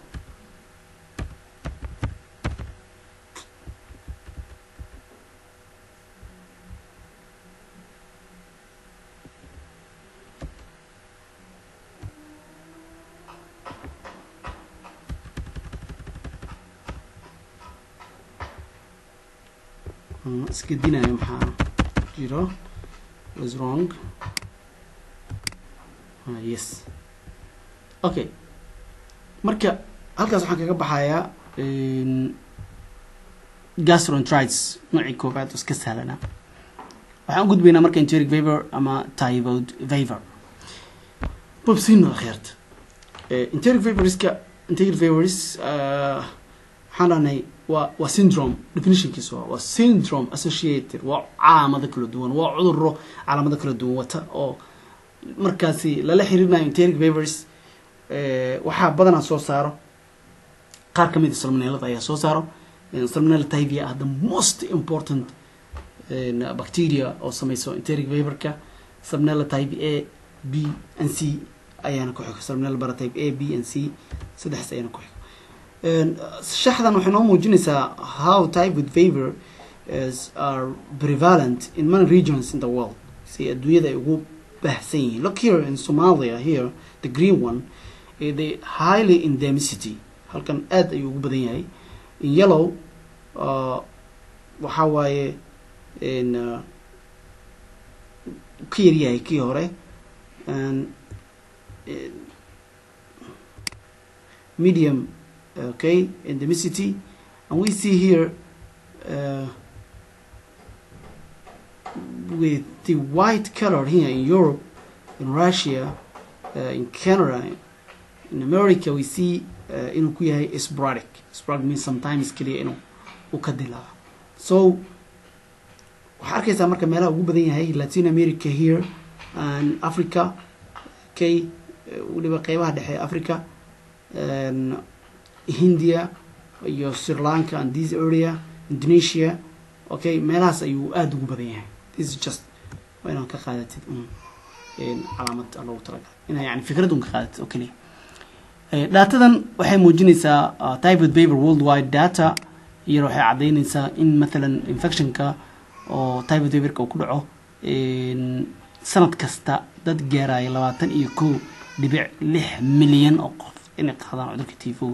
isgedinayo maxaa jiro was wrong ah, yes okay marka halkaas waxaan kaga baxayaa gastroenteritis noocii koobaad oo iska sahlanaa waxaan u gudbaynaa marka enteric favor ama typhoid favor bobsino kheerta enteric favoriska enteric favoris waxaan dhahnay waa waa syndrome definitionkiisa waa waa syndrome associated waa calaamado kala duwan waa cuduro calaamado kala duwan wata oo markaasi lala xiriirinayo enteric favors waxaa badanaa soo saaro qaar kamid a salmonellada ayaa soo saaro salmonella typhia ah the most important bacteria oo sameyso enteric favorka salmonella type a b and c ayaana ku xigo salmonella paratype a b and c saddexdaas ayaana ku xigo shaxdan waxay noo muujinaysaa how type with favor is are prevalent in many regions in the world si adduunyada ay ugu baahsan yihiin look here in somalia here the green one eh, the highly endemicity halkan aad ayuu ugu badan yahay in yellow uh, waxaa waaye in uh, ka yaryahay kii hore and eh, medium okay endemicity and we see here uh, with the white color here in Europe in Russia uh, in Canada in America we see uh, inuu ku yahay sporadic sporadic means sometimes kaliya inuu u ka dilaaco so waxaa arkaysaa marka meelaha ugu badan yahay Latin America here and Africa okay weliba qeybaha dhexe ee Africa and India iyo Sri Lanka and this area Indonesia okay meelahaas ayuu aada ugu badan yahay this is just waa inaad ka qaadatid un calaamad loogu talagalay inaa yani fikrad un ka qaadatid oo keliya datadan waxay muujinaysaa typhoid paper worldwide data iyar waxay caddaynaysaa in mathalan infectionka oo typhoid paperka uu ku dhaco sanad kasta dad gaaraya labaatan iyo kow dhibic lix milyan oo qof inay qaadaan cudurka tifo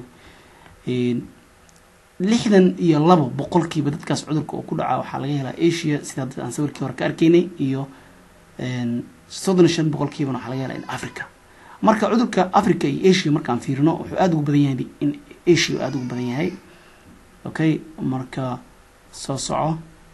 lixdan iyo labo boqolkiiba dadkaas cudurka uu ku dhaca waxaa laga helaa asia sida dad aan sawirkii hore ka arkaynay iyo soddon iyo shan boqolkiibana waxaa laga helaa in africa marka cudurka africa iyo asia markaan fiirino wuxuu aada ugu badan yahay in asia aada ugu badan yahay okay marka soo soco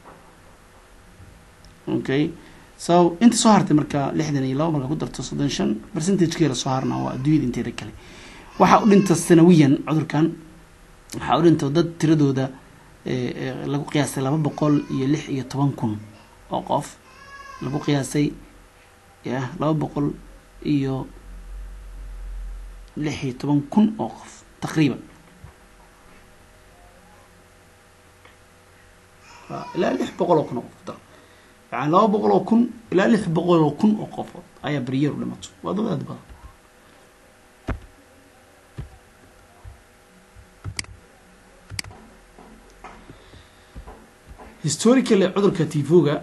okay so inta soo hartay marka lixdan iyo labo marka ku darto soddon shan percentagekeela soo harna waa adduunyada inteeda kale waxaa u dhinta sanawiyan cudurkan waxaa u dhinta dad tiradooda lagu qiyaasay laba boqol iyo lix iyo toban kun oo qof lagu qiyaasay ya laba boqol iyo lix iyo toban kun oo qof taqriiban ilaa lix boqol oo kun oo qof daro yani laba boqol oo kun ilaa lix boqol oo kun oo qofood ayaa beryeer u dhimato waa dad aad badan historically cudurka tifoga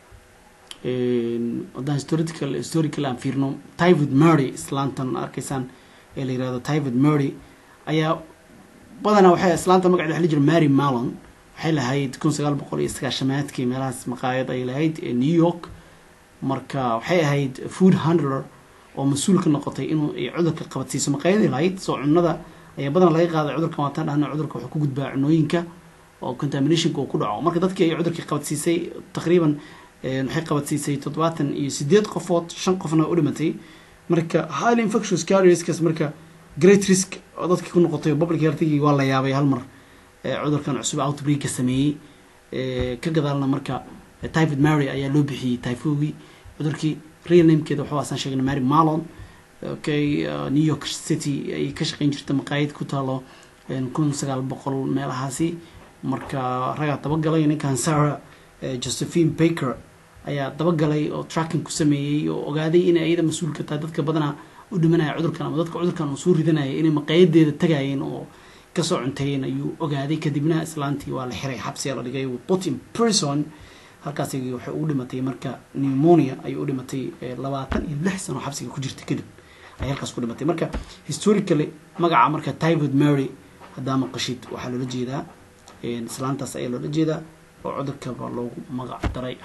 haddaan historical historical aan fiirno typhoid murdy islaantan arkaysaan ee la yirahdo typhoid murdy ayaa badanaa waxay islaanta magaceeda waxa la jira mary malon waxay lahayd kun sagaal boqol iyo sagaashamaadkii meelahaas maqaayad ay lahayd ee new york marka waxay ahayd food handler oo mas-uul ka noqotay inuu ay cudurka qabadsiiso maqaayaday lahayd soo cunada ayaa badanaa laga qaaday cudurkan waataan dhahna cudurka wuxuu ku gudbaa cunooyinka oo contaminationka uu ku dhaco marka dadkii ay cudurkii qabadsiisay taqriiban waxay qabadsiisay toddobaatan iyo sideed qofood shan qofna u dhimatay marka highly infectious carrierskas marka great risk oo dadkii ku noqotay public healthgii waa la yaabay hal mar cudurkan cusub outbreaka sameeyey ka gadaalna marka typhoid mary ayaa loo bixiyey typhogii cudurkii real namekeeda waxaa asaan sheegnay mary malon okay new york city ay ka shaqeyn jirta maqaayad ku taalo kun sagaal boqol meelahaasi marka ragaa dabagalay ninkan sarah josephine baker ayaa dabagalay oo tracking ku sameeyey oo ogaaday inay ayada mas-uulka tahay dadka badanaa u dhimanaya cudurkan ama dadka cudurkan uu soo ridanaya inay maqaayadeeda tagayeen oo kasoo cunteeyeen ayuu ogaaday kadibna islaantii waa la xiray xabsiga la dhigay put in prison halkaas waxay ugu dhimatay marka pneumonia ayay u dhimatay labaatan iyo lix sano xabsiga ku jirta kadib ay halkaas ku dhimatay marka historically magaca marka typhoid mary haddaa maqashid waxaa loola jeedaa islaantaas ayaa loola jeedaa oo cudurkaba loogu magac daray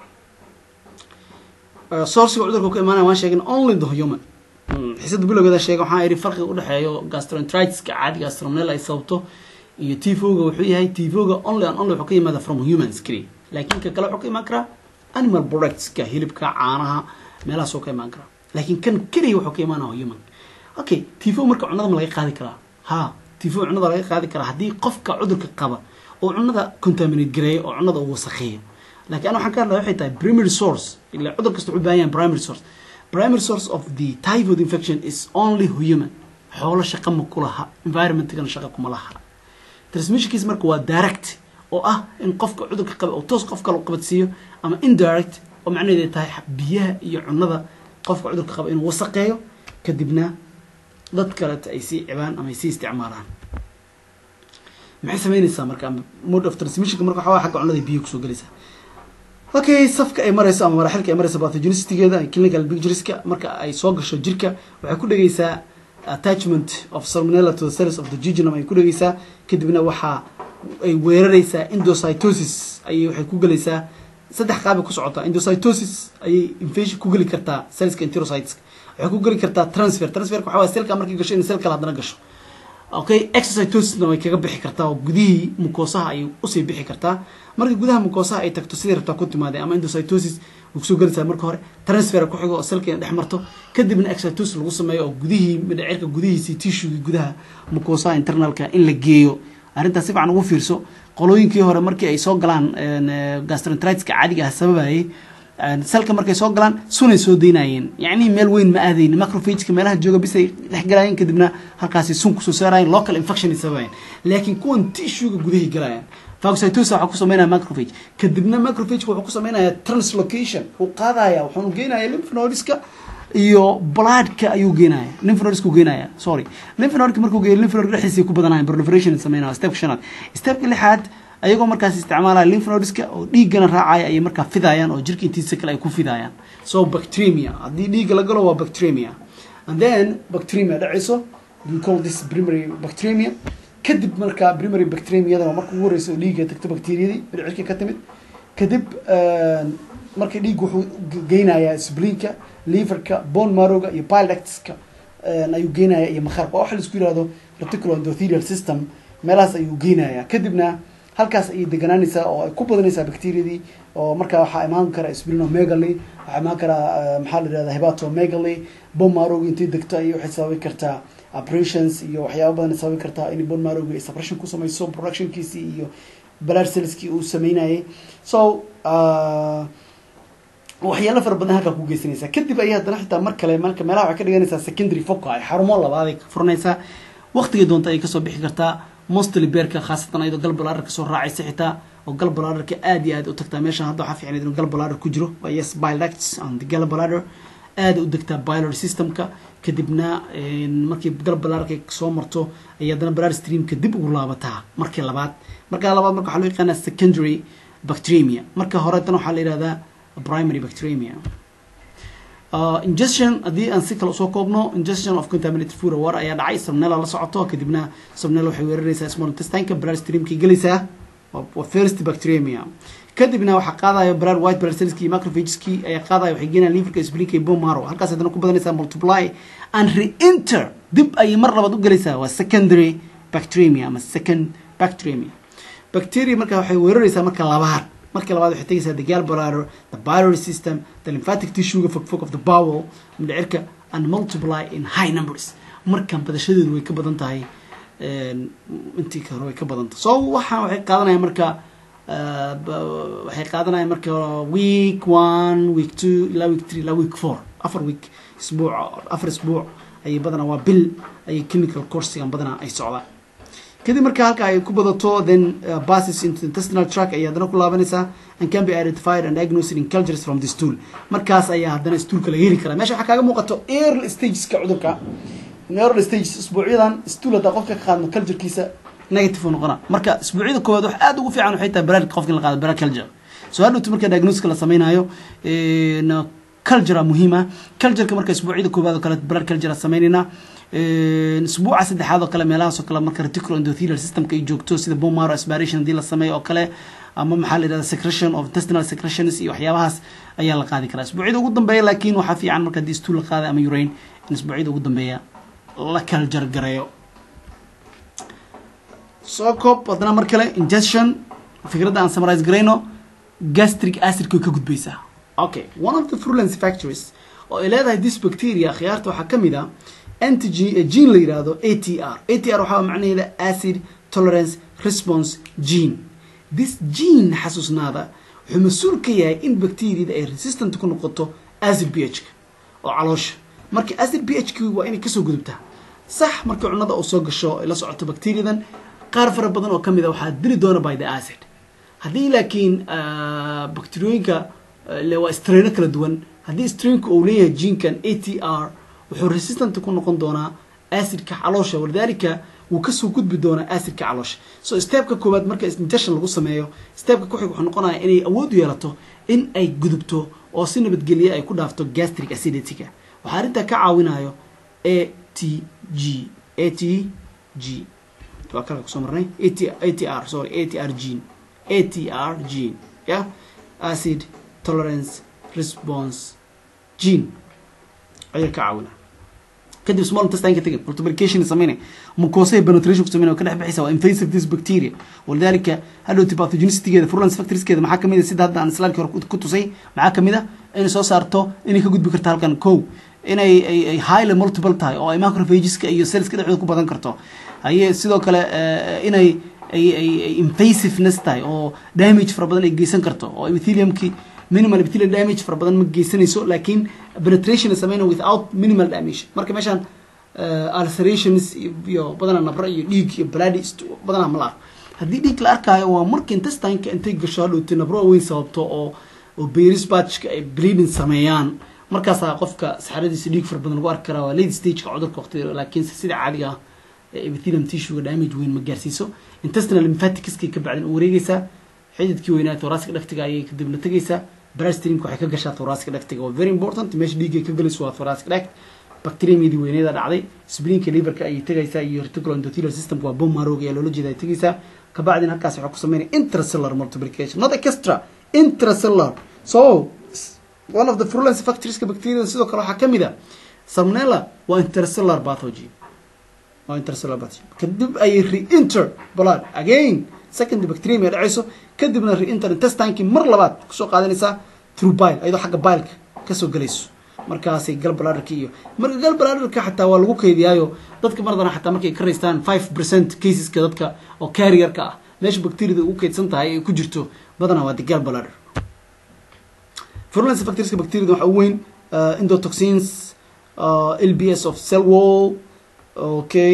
sourciga cudurka ka imaanaya waan sheegin only the human xisada bilowgeeda sheega waxaan idhi farqiga udhexeeyo gastroenteritiska caadi gastronel ay sababto iyo tifoga wuxuu yahay tifoga only and only wuxuu ka yimaada from humans keliya laakiin ka kale wuxuu ka imaan karaa animal productska hilibka caanaha meelahaas oo ka imaan karaa laakiin kan keliya wuxuu ka imaanaya human okay tifo marka cunada ma laga qaadi karaa ha tifo cunada laga qaadi karaa haddii qofka cudurka qaba oo cunada contaminate gareeyo oo cunada uu wasakheeyo laakiin ana waxaan ka hadlaya waxay tahay primary source ila cudur kasta wuxuu baahan yahay primary source primary source of the typhoid infection is only human xoolo shaqa ma ku laha environmentkana shaqa kuma laha transmissionkiis marka waa direct oo ah in qofka cudurka qaba oo toos qof kale u qabadsiiyo ama indirect oo macnaheedu ay tahay biyaha iyo cunada qofka cudurka qaba inuu wasaqeeyo kadibna dad kaleta ay sii cibaan ama ay sii isticmaalaan maxay sameynaysaa marka mode of transmissionka marka waxaa xagga cunada biyo kusoo gelaysaa okay safka ay marayso ama maraaxilka ay marayso pathogenicitygeeda clinical pictureska marka ay soo gasho jirka waxay ku dhegeysaa attachment of salmonella to the cells of the jejunum ay ku dhegeysaa kadibna waxaa ay weerareysaa endocytosis ayay waxay ku gelaysaa saddex qaabay ku socotaa endocytosis ayay infection ku geli kartaa cellska enterocyteska waxay ku geli kartaa transfer transferka waxa waye selka markay gasho in sel kale haddana gasho okay exocytosisna way kaga bixi kartaa oo gudihii mukoosaha ayay usii bixi kartaa marka gudaha mukoosaha ay tagto sidai rabtaa ku timaadee ama endocytosis way kusoo gelaysaa marka hore transfer ku xigo oo selka dhex marto kadibna exocytosis lagu sameeyo oo gudihii midhacirka gudihiisii tissuegii gudaha mukoosaha internalka in la geeyo arrintaas si fiican ugu fiirso qolooyinkii hore markii ay soo galaan gastroenteritiska caadiga ah sababayay salka markay soo galaan sunay soo daynayeen yacni meel weyn ma aadayn macrophageka meelaha jooga bisay dhex galayeen kadibna halkaasi sun kusoo saarayeen local infection ay sababayeen laakiin kuwan tissuega gudahay galayaan phagocytosis waxaa ku sameynaya macrophage kadibna macrophage wuxuu ku sameynaya translocation uu qaadaya wuxuunu geenaya lymph nodeska iyo bloodka ayuu geenaya lymph nodeska geenaya sorry lymph nodeka markuu geeyo lymph node dhexdiisa ku badanayan proliferation sameynaya stepka shanaad stepka lixaad ayagoo markaas isticmaalaya lymph nodeska oo dhiiggana raacaya ayay markaa fidayaan oo jirka intiisa kale ay ku fidayaan so bacteremia haddii dhiigga la galo waa bacteremia and then bacteremia dhacayso we call this primary bacteremia kadib markaa primary bacteremiadana marka ugu horeysa oo dhiigga tagto bacteriyadii cirka ka timid kadib marka dhiig wuxuu geynayaa sblinka liverka bone marrowga iyo pilectska ayuu geynaya iyo makharka waxa la isku yihahdo reticular endothelial system meelahaas ayuu geynaya kadibna halkaas ayay deganaanaysaa oo ay ku badanaysaa bacteriadii oo markaa waxaa imaan kara splinomegaly waxaa imaan karaa maxaa la yihahda hepatomegaly bone marrowga intay degto ayay waxay sababi kartaa operations iyo waxyaaba badan sababi kartaa in bone marrowga ay suppression ku samayso productionkiisii iyo blood cellskii uu sameynayay so waxyaalo fara badan halkaa ku geysanaysaa kadib ayay haddana xitaa mar kale marka meelaha waxay ka dhiganaysaa secondary foca ay xarumo labaad ay ka furanaysaa waqtigay doonta ayay kasoo bixi kartaa mostly beerka khaasatan ayadoo galbalaadar kasoo raacaysa xitaa oo galbalaadarka aad iyo aad u tagtaa meeshan hadda waxaa fiicnayd inuu galbalaadar ku jiro waa yes bilects and galbalaadar aada u degtaa bilor systemka kadibna markii galbalaadarka soo marto ayay haddana blood streamka dib ugu laabataa markii labaad markaa labaad marka waxaa loo yaqaanaa secondary bacteremia marka hore tan waxaa la yihahdaa primary bacteremia uh, ingestion haddii aan si kale usoo koobno ingestion of contaminated food war ayaa dhacay sabnela la socoto kadibna sabnela waxay weeraraysaa small intestineka blood streamkay gelaysaa waa first bacteremia kadibna waxaa qaadayo blood white blood cellski iyo macrophageski ayaa qaadayo waxay geenayaan liverka splinka iyo bone marrow halkaas haddana ku badanaysaa multiply and re-enter dib ayay mar labaad u gelaysaa waa secondary bacteremia ama second bacteremia bacteria marka waxay weeraraysaa marka labaad marka labaad waxay tegaysaa the gallbladder the biliary system the lymphatic tissuega fog fog of the bowel mindhicirka and multiply in high numbers markan badashadeedu way ka badan tahay intii hore way ka badan tahay so waxaan waxay qaadanayaan marka waxay qaadanayaan marka week one week two ilaa week three ilaa week four afar week isbuuc afar isbuuc ayay badanaa waa bil ayay chemical coursigan badanaa ay socdaan kadib marka halka ay ku badato then uh, passes into the intestinal tract ayay haddana ku laabanaysaa and can be identified and diagnosed in cultures from the stool markaas ayaa haddana stoolka laga heli karaa meesha waxaa kaaga muuqato early stageska cudurka early stages isbuucyadan stool haddaa qofka ka qaadno culturekiisa negative uu noqona marka isbuucyada koowaad wax aad ugu fiican waxay tahay baraad qofka in la qaado baraad culture so hadhowta marka diagnoska la samaynayo culture muhiima cultureka marka isbuucyada koowaad oo kale blood culture sameynayna isbuuca saddexaad oo kale meelahaas oo kale marka reticular endothelial systemka ay joogto sida bone marrow aspiration haddii la sameeyo oo kale ama maxaa la yidhahda secretion of intestinal secretions iyo waxyaabahaas ayaa la qaadi karaa isbuucyada ugu dambeeya laakiin waxaa fiican marka haddii stool la qaaday ama urine in isbuucyada ugu dambeeya la culture gareeyo soo koob haddana mar kale ingestion fikradda aan summarize garayno gastric acidka way ka gudbaysaa okay one of the frulency factories oo ay leedahay this bacteria khiyaarta waxaa ka mid a antigen gene la yidhaahdo a t r a t r waxaa macnaheeda acid tolerance response gene this gene xasuusnaada wuxuu mas-uul ka yahay in bacteriada ay resistant ku noqoto acid b h oo caloosha marka acid b h k waa inay kasoo gudubtaa sax markii cunada uu soo gasho ay la socoto bacteriadan qaar fara badan oo kamid a waxaa dili doona by the acid haddii laakiin bacteriyooyinka waa straino kala duwan haddii strainka uu leeyahay genkan a t r wuxuu resistant ku noqon doonaa acidka caloosha walidaalika wuu kasoo gudbi doonaa acidka caloosha so stepka koowaad marka injection lagu sameeyo stepka kuxig wuxuu noqonaya inay awood u yeelato in ay gudubto oo si nabadgelye ay ku dhaafto gastric acidityga waxaa arrintaa ka caawinayo a t g a t g waa kalka kusoo marnay a t r sorry a t r gene a t r gene yeah acid tolerance response gene ayaa ka caawina kadib small intestineka tegin multiplication sameynay mucosaha penetration ku sameynay ka dhex bixaysa waa invasive this bacteria walidaalika hadhowti pathogenicity-geeda virulence factorskeeda maxaa kamid a sida hadda aan islaamkii hore ku tusay maxaa kamid a inay soo saarto inay ka gudbi karto halkan kow inay ay highly multiple tahay oo ay macrophageska iyo cellska dhexdooda ku badan karto haye sidoo kale inay ay ay invasiveness tahay oo damage fara badan ay geysan karto oo epitheliumki minimal epithelial damage fara badan ma geysanayso laakiin penetration sameyna without minimal damage marka meeshaan ulcerations iyo badanaa nabro iyo dhiig iyo bloody badanaa ma la arko haddii dhiig la arkaayo waa marka intestineka intay gasho hadhowti nabro weyn sababto oo oo beris batchka ay bleeding sameeyaan markaasaa qofka saxaradiisa dhiig fara badan lagu arki karaa waa late stageka cudurka waqtiga laakiinse sida caadiga ah epithelium tissuega damage weyn ma gaarsiiso intestinal lymphaticskay ka bacdin u wareegeysaa xididkii weynaa thoracic dhagtiga ayay kadibna tegeysaa brastreamka waxay ka gashaa thoracic dhagtiga waa very important meesha dhiiggay ka galayso waa thoracic dhact bacteriumyadii weyneeda dhacday splinka liverka ayay tegaysaa iyo reticular endothelial systemka waa bone marrow ayaa loola jeeda ay tegaysaa kabacdin halkaas waxaa ku sameynaya intracellular multiplication not extra intracellular so one of the virulence factorieska bacteriada sidoo kale waxaa kamid a salmonella waa intercellular pathogen waa intercellular pathogen kadib ayay re-enter blood again second bacterium ay dhacayso kadibna re-enter intestinekii mar labaad kusoo qaadanaysaa through bile ayadoo xagga bileka kasoo gelayso markaasay galbladherka iyo marka galbladherka xataa waa lagu keydiyaayo dadka mardana xataa markay ka raystaan five percent caseska dadka oo carrierka ah meesha bacteriada ugu keydsan tahay ay ku jirto badanaa waa the galbladher virulence factorieska bacteriada waxaa ugu weyn endotoxins lbs of cell wall okay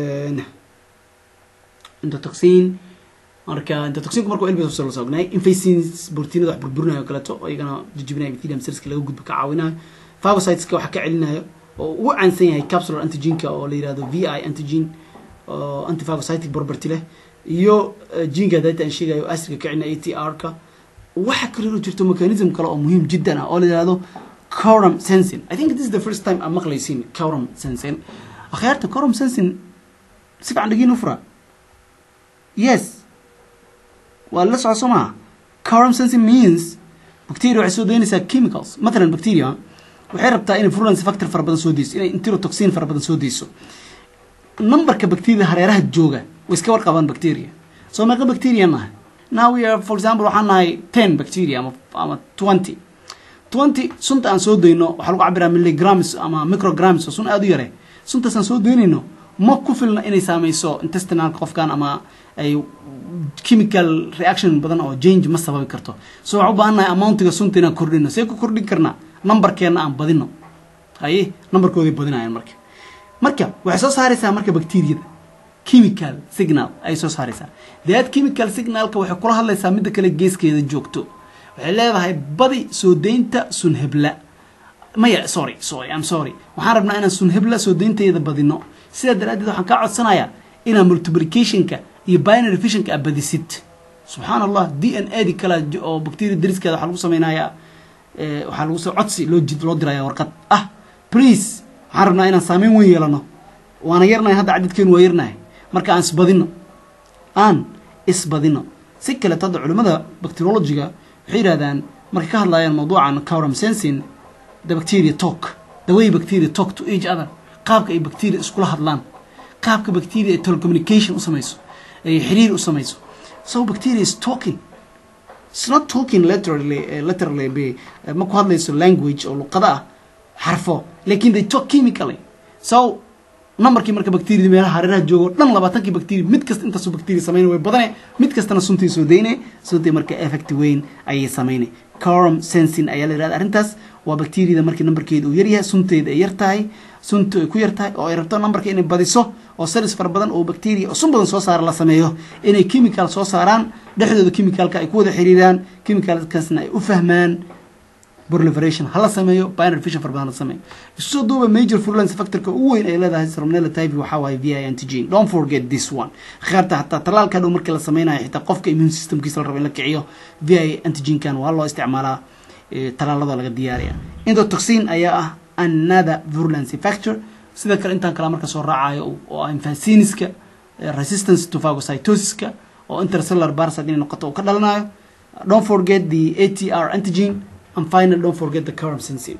endotoxin marka endotoxinku marka lbs of cell wall ognahay infacins borotiinada wax burburinayo kaleeto oo iyagana jijibinayo epithelium cellska laga gudbo ka caawinayo phagocyteska waxa ka celinayo oo ugu caansan yahay capsular antigenka oo la yirahdo vi antigen oo antiphagocytic property leh iyo jinka data aan sheegayo acidka ka celina atr ka waxa kaloo jirto mechanism kale oo muhiim jiddan ah oo la yirahdo quorum sensing i think this is the first time aan maqlaysiin quorum sensing akhyaarta quorum sensing si fiican dhagiin u fura yes waa la soco soo maha quorum sensing means bacteria waxay soo daynaysaa chemicals mathalan bacteria waxay rabtaa inay virulence factor fara badan soo deyso inay enterotoxin fara badan soo deyso numberka bacteria hareeraha jooga way iska warqabaan bacteria soo meeqa bacteria nahay now we are for example waxaan nahay ten bacteria ama ama twenty twenty sunta aan soo dayno waxaa lagu cabiraa milligrams ama micrograms oo sun aada u yare suntaas aan soo daynayno ma ku filna inay saameyso intestinalka qofkan ama ay chemical reaction badan oo change ma sababi karto so waxaan u baahannahay amountiga sunta inaan kordhino see ku kordhin karnaa numberkeena aan badino haye numberkoodii badinayan marka marka waxay soo saaraysaa marka bacteriyada chemical signal ayay soo saaraysaa that chemical signalka waxay kula hadlaysaa midda kale geeskeeda joogto waxay leedahay badi soo daynta sun hebla maya sorry sorry i'm sorry waxaan rabnaa inaan sun hebla soo daynteeda badino sidaa daraaddeed waxaan kaa codsanayaa inaan multiplicationka iyo binary fissionka aad badisid subxaan allah d n a di kale oo bacteria dariskeeda waxaa lagu samaynayaa waxaa lagu soo codsi loo jid loo diraya warqad ah please waxaan rabnaa inaan saameyn weyn yeelano waana yarnahay hadda cadadkeenu waa yarnahay marka aan isbadino aan isbadino si kaleeto hadda culimmada bacteriologiga waxay yidhahdaan markay ka hadlayaan mawduucan cowram sensing the bacteria talk the way bacteria talk to each other qaabka ay bacteria iskula hadlaan qaabka bacteria ay telecommunication u samayso ay xiriir u samayso so bacteria is talking it's not talking literally uh, literally be uh, ma ku hadlayso language oo luqada ah xarfo lakin they talk chemically so numberkii marka bacteriada meelaha hareeraha joogo dhan labaatankii bacteria mid kasta intaasoo bacteria samayna way badane mid kastana suntii soo dayne suntii marka effect weyn ayay samayne corum sensing ayaa la yirahda arrintaas waa bacteriada markii numberkeeda uu yaryahay sunteeda ay yar tahay sunta ay ku yar tahay oo ay rabto numberka inay badiso oo salis fara badan oo bacteria oo sun badan soo saara la sameeyo inay chemical soo saaraan dhexdooda chemicalka ay ku wada xiriiraan chemicalkaasna ay u fahmaan proliferation hala sameeyo binary fission fara badan hala sameeyo isu soo duuba major virulence factorka ugu weyn ay leedahay salmonella typhi waxaa waaye vi antigen don't forget this one khaarta hataa talaalka dhow markii la sameynayo xitaa qofka immune systemkiisa la rabo in la kiciyo vi antigenkan waa loo isticmaalaa talaaladoo laga diyaaraya endotoxin ayaa ah another virulence factor sida kale intaan kale marka soo raacayo oo ah infaciniska resistance to phagocytosiska oo intercellular parasite inay noqoto uu ka dhalanayo don't forget the atr antigen and finally don't forget the current sensing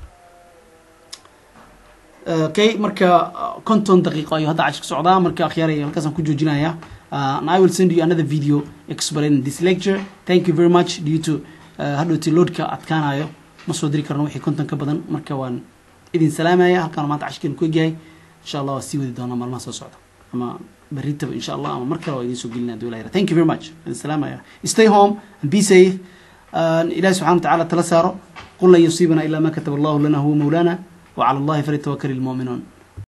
okay marka konton daqiiqo ayuu hadda cash ka socdaa marka akhyaaray halkaasaan ku joojinaya and I will send you another video explaining this lecture thank you very much due to hadhowti loadka adkaanayo ma soo diri karno wixii konton ka badan marka waan idin salaamaya halkaan maanta cashkeenu ku egyahay insha allah waa sii wadi doonaa maalmaha soo socda ama berritaba insha allah ama mar kale waa idiin soo gelinaya dowlaha yara thank you very much idin salaamaya stay home and be safe ilahi subxana watacaala tala saaro qul lan yusiibana ilaa ma kataba allahu lana huwa mawlana وعلى الله فليتوكل المؤمنون